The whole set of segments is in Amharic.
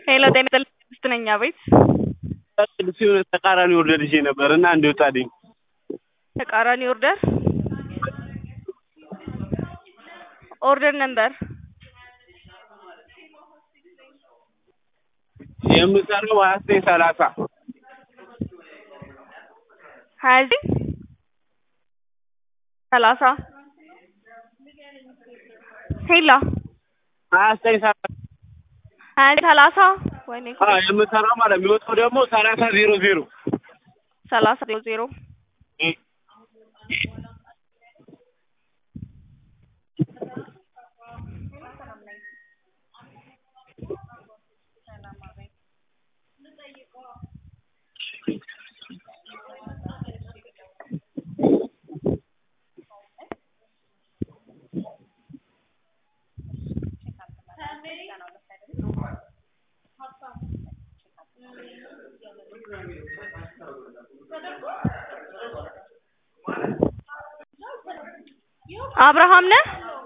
ሄሎ ጤና ይስጥልኝ ትዕግስት ነኝ አቤት ሲሆን ተቃራኒ ኦርደር ይዤ ነበር እና እንዲወጣልኝ ተቃራኒ ኦርደር ኦርደር ነምበር የምሰራው ሀያ ዘጠኝ ሰላሳ ሀያ ዘጠኝ ሰላሳ ሄሎ ሀያ ዘጠኝ ሰላሳ ሀያ ዘጠኝ ሰላሳ ወይኔ አዎ የምሰራው ማለት የሚወጣው ደግሞ ሰላሳ ዜሮ ዜሮ ሰላሳ ዜሮ ዜሮ አብርሃም ነህ?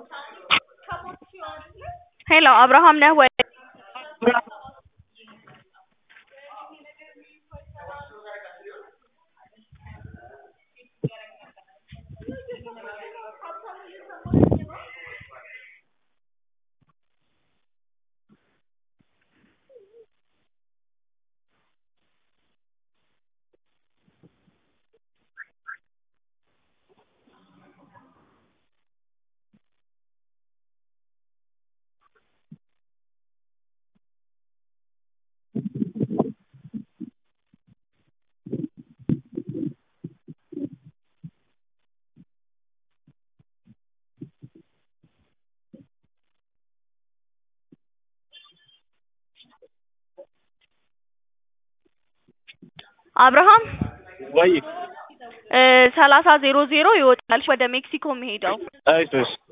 ሄሎ አብርሃም ነህ ወይ? አብርሃም ወይ ሰላሳ ዜሮ ዜሮ ይወጣል ወደ ሜክሲኮ የሚሄደው እሺ እሺ